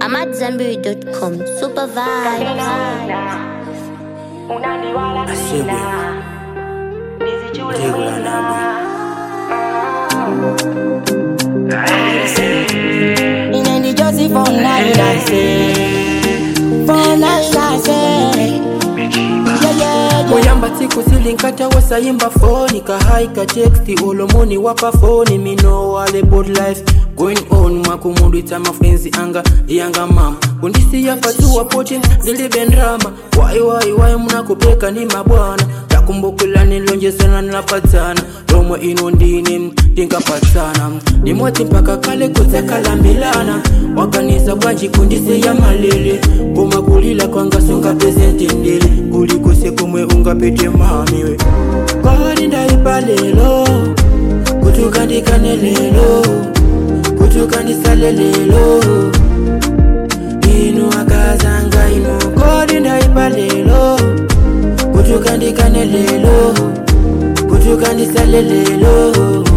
I'm at Zambiri.com. Super vibe. Asebwe Tegula nabwe Inendi Josie for nine, I say. For nine, I say. Yeah, yeah, yeah. Oyamba tsiku silinkata wasayimba foni kahaika teksti olomoni wapa foni mino wale board life going on mwakumundu ita mafenzi anga yanga mama kundisi yapatuwa poti ndilibendrama wai wai wai munakupeka ni mabwana takumbukila nilonjesana nilapatana lomwe ino ndine tinkapatana nimwati mpaka kale kutsakalambilana wakanisa bwanji kundisi ya malele koma kulila kwangasunga pezenti ndili kulikose kumwe ungapete mamiwe kwani ndaipa lelo kutukandikane lelo kutukandisale lelo inu akazanga inu kodi ndaipa lelo kutukandikane lelo kutukandisale lelo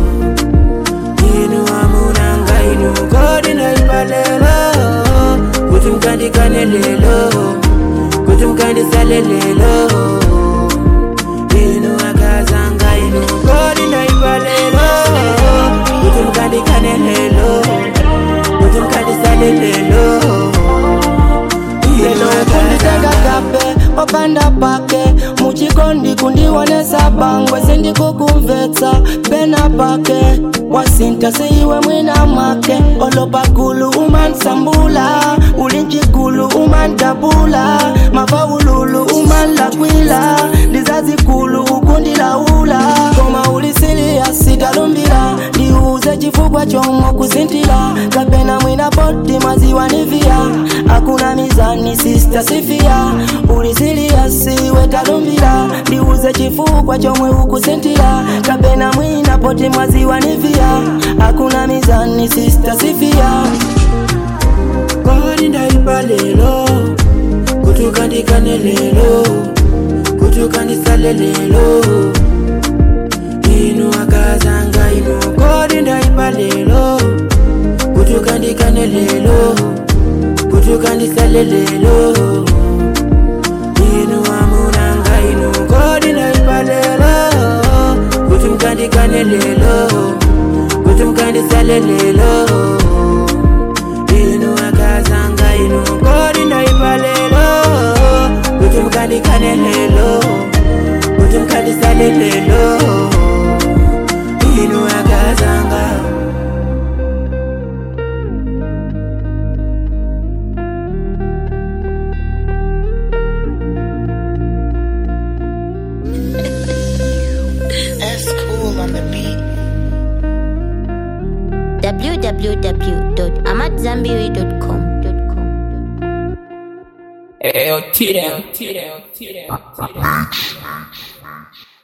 inu amunanga inu kodi ndaipa lelo kutumkandikane lelo kutumkandisale lelo inu akazanga inu kodi ndaipa lelo kutumkandikane lelo kutumkandisale lelo inu kunditenga akazanga kape opanda pake muchikondi kundiwonesa bangwe sindikukumvetsa pena pake wasinta siiwe mwina mwake olopakulu umansambula ulinchikulu umandabula mafaululu umanlakwila ndizazikulu ukundilaula koma ulisilia sitalumbila ndiuze chifukwa chomwe kusintila kapena mwina poti maziwa nivia hakuna mizani sista sifia ulisilia siwe talumbila ndiuze chifukwa chomwe ukusintila kapena mwina poti maziwa nivia hakuna mizani sista sifia kodi ndaipa lelo kutukandikane lelo kutukandisale lelo inu akazanga inu kodi ndaipa lelo kutukandikane lelo kutukandisale lelo inu amunanga inu kodi ndaipa lelo kutumkandikane lelo kutumkandisale lelo inu akazanga inu kodi ndaipa lelo kuti mukandikane lelo kuti mukandisale lelo inu akazanga That's cool on the beat. www.amatzambiri.com. Eyo tire, tire, tire, tire.